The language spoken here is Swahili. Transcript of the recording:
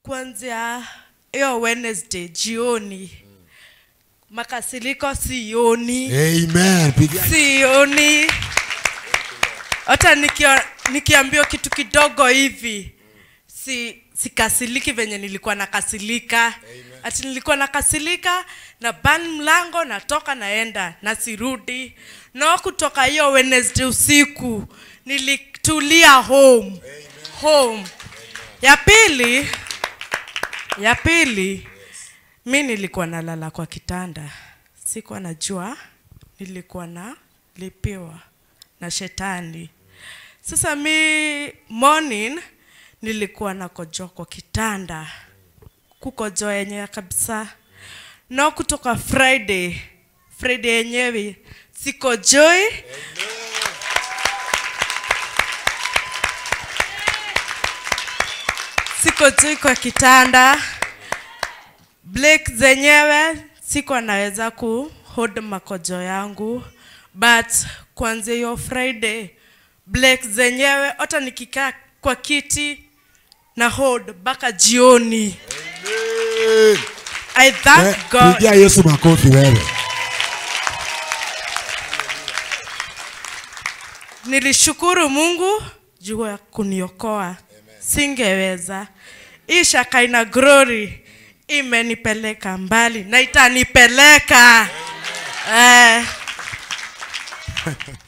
kuanzia hiyo Wednesday jioni makasiliko sioni Amen. Pigia sioni hata nikia, nikiambiwa kitu kidogo hivi si sikasiliki venye nilikuwa nakasilika ati nilikuwa nakasilika na ban mlango natoka naenda na sirudi no kutoka hiyo Wednesday usiku nilitulia home home ya pili ya pili mi nilikuwa nalala kwa kitanda sikuwa najua nilikuwa na lipiwa na shetani sasa mi morning nilikuwa nakojoa kwa kitanda kukojoa yenyewe kabisa no kutoka friday friday yenyewe sikojoi sikojoi kwa kitanda Blake zenyewe sikuwa naweza ku hold makojo yangu but kuanzia hiyo Friday Blake zenyewe hata nikikaa kwa kiti na hold mpaka jioni. Amen. I thank Eh, God. Pigia Yesu makofi wewe. Nilishukuru Mungu juu ya kuniokoa, singeweza. Hii Shakaina Glory imenipeleka mbali na itanipeleka eh.